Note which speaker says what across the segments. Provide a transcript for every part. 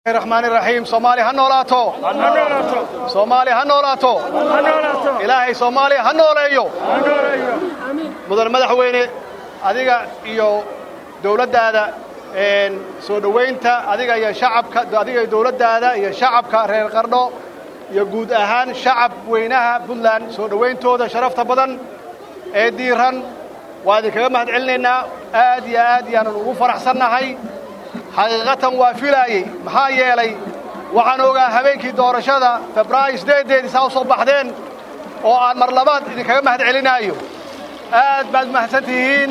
Speaker 1: raxmaan iraxiim soomaali ha noolaato soomaali ha noolaato ilaahay soomaaliya ha nooleeyo mudan madaxweyne adiga iyo dowladdaada soo dhowaynta adiga iyo shacabka adiga iyo dowladdaada iyo shacabka reer qardho iyo guud ahaan shacab weynaha puntland soo dhowayntooda sharafta badan ee diiran waa idinkaga mahad celinaynaa aad iyo aad yaanan ugu faraxsannahay xaqiiqatan waa filaayey maxaa yeelay waxaan ogaa habeenkii doorashada febraayo siddeedeedii saa u soo baxdeen oo aan mar labaad idinkaga mahad celinaayo aad baad mahadsan tihiin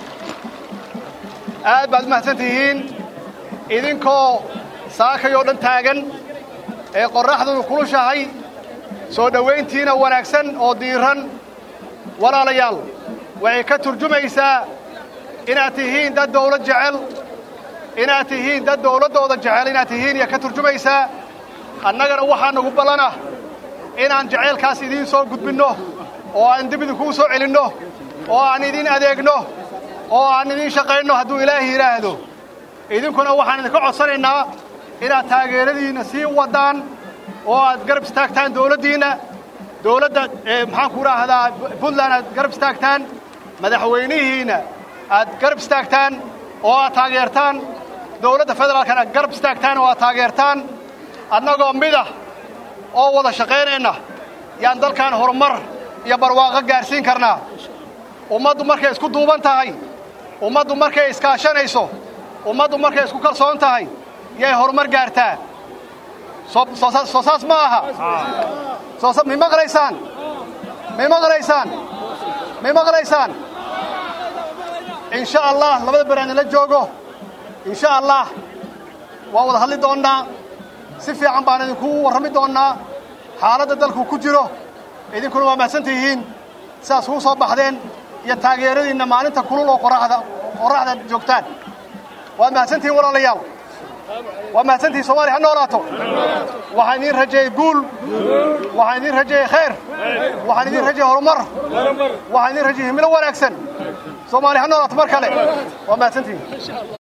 Speaker 1: aad baad mahadsan tihiin idinkoo saakayoo dhan taagan ee qorraxduu kulushahay soo dhowayntiina wanaagsan oo diiran walaalayaal waxay ka turjumaysaa inaad tihiin dad dawlad jecel inaad tihiin dad dawladdooda jecel inaad tihiin iyo ka turjumaysaa annagana waxaa nagu ballanah inaan jacaylkaas idiin soo gudbinno oo aan dib idinkuu soo celinno oo aan idiin adeegno oo aan idiin shaqaynno hadduu ilaahi yidhaahdo idinkuna waxaan idinka codsanaynaa inaad taageeradiinna sii waddaan oo aad garab istaagtaan dawladdiinna dawladda maxaan ku idhaahdaa puntland aad garab istaagtaan madaxweynihiinna aad garab istaagtaan oo aad taageertaan dawladda federaalkana aad garab istaagtaan oo aad taageertaan annagoo midah oo wada shaqaynayna yaan dalkan horumar iyo barwaaqo gaarsiin karnaa ummaddu markay isku duuban tahay ummaddu markay iskaashanayso ummaddu markay isku kalsoon tahay yay horumar gaartaa soo saas ma aha mi maqlaysaan mi maqlaysaan mi maqlaysaan in sha allah labada beraana la joogo in sha allah waan wada hadli doonnaa si fiican baan idinku warrami doonnaa xaaladda dalku ku jiro idinkuna waa mahadsan tihiin sidaas kuu soo baxdeen iyo taageeradiinna maalinta kulul oo qoraxda qorraxda joogtaan waad mahadsan tihiin walaalayaal waa mahadsantihiin soomaaliya ha noolaato waxaan idiin rajeeyey guul waxaan idiin rajeeyey khayr waxaan idiin rajeeyey horumar waxaan idiin rajeeyey himilo wanaagsan soomaaliya ha noolaato mar kale waa mahadsantihiin